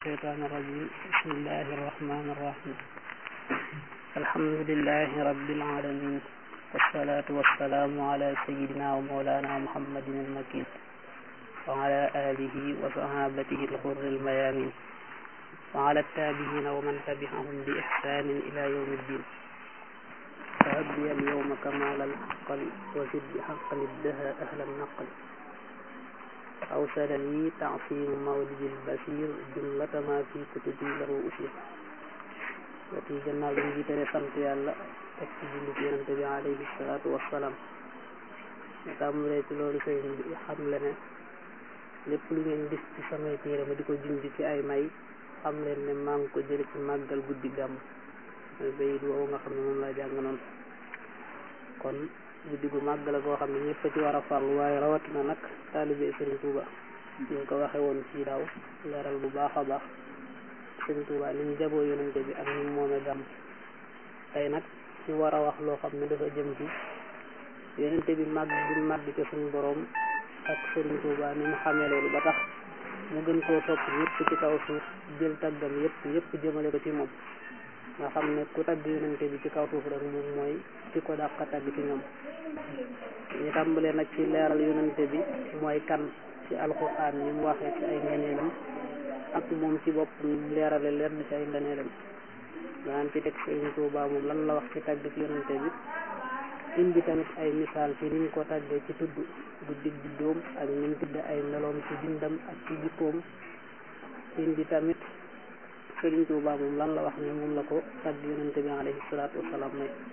الشيطان الرجيم بسم الله الرحمن الرحيم الحمد لله رب العالمين والصلاة والسلام على سيدنا ومولانا محمد المكين وعلى آله وصحابته الغر الميامين وعلى التابعين ومن تبعهم بإحسان إلى يوم الدين فهب لي اليوم كمال العقل وزد بحق الدهى أهل النقل أوصلني تعصيم مولد البشير جملة ما في كتبي له أشير wati gannaaw bi ñu jiitale sant yàlla teg ci julli ci yonente bi alayhi salaatu wassalaam ñu tàmbalee ci loolu sëriñ bi xam le ne lépp lu ngeen gis ci samay téere ma di ko junj ci ay may xam leen ne maa ngi ko jële ci màggal guddi gàmm mooy bayit woowu nga xam ne moom laa jàng noonu kon guddi gu màgg la goo xam ne ñëpp a ci war a farlu waaye rawatina nag taalibe sëriñ Tuuba ñu ngi ko waxe woon ci daaw leeral bu baax a baax sëriñ Tuuba ni ñu jaboo yonente bi ak ni mu moome gàmm tey nag ñu war a wax loo xam ne dafa jëm ci yonente bi màgg bi màgg ci suñu boroom ak sëriñ Tuuba ni mu xamee loolu ba tax mu gën koo sopp yëpp ci kaw suuf jël taggam yëpp yëpp jëmale ko ci moom nga xam ne ku tagg yonente bi ci kaw suuf rek moom mooy ci ko dàq tagg ci ñoom ñu tàmbalee nag ci leeral yonente bi mooy kan ci alxuraan ni mu waxee ci ay ngeneelam ak moom ci bopp ni mu leerale leer bi ci ay ngeneelam daan ci teg Sëriñ Tuubaa moom lan la wax ci tagg ci yonente bi indi tamit ay misaal ci ni mu ko tàggee ci tudd guddi juddoom ak ni mu tudd ay meloom ci bindam ak ci jikkoom indi tamit Sëriñ Tuubaa moom lan la wax ne moom la ko tagg yonente bi alayhi salaatu wasalaam may